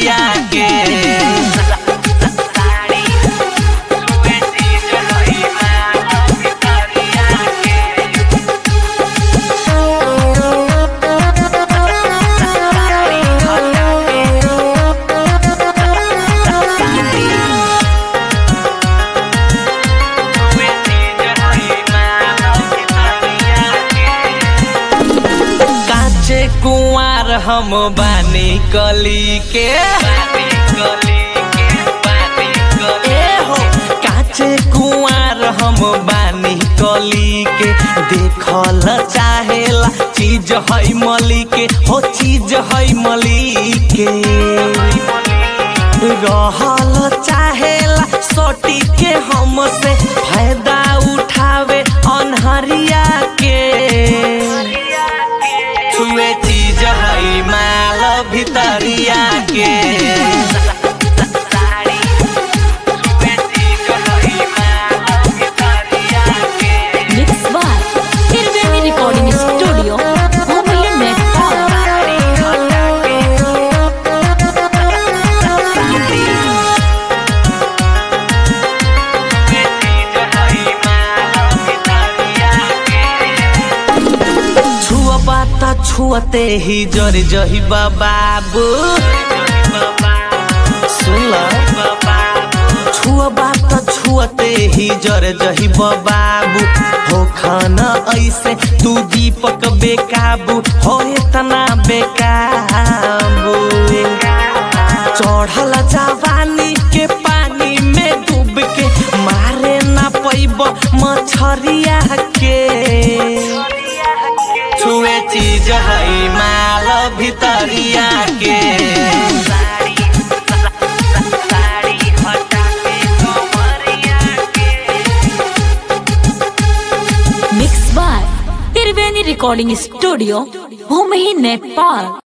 भितरिया के काचे कुंवार हम बानी कली के ए हो काचे कुंवार हम बानी कली के देखल चाहेला चीज है मली के हो चीज है मली के रहल चाहेला सोटी के हमसे फायदा उठावे अनहरिया के छुए चीज है माल भितरिया के Mixed by Tirveni Recording Studio, Mumbai Nepal. छुआ त छुअते ही जर जही बाबू सुन छुआ त छुअते ही जर जही बाबू हो खाना ऐसे तू दीपक बेकाबू हो इतना बेकाबू चढ़ल जवानी के पानी में डूब के मारे ना पैब मछरिया के छुए चीज है माल भितरिया के Mixed by Tirveni Recording Studio, Mumbai Nepal.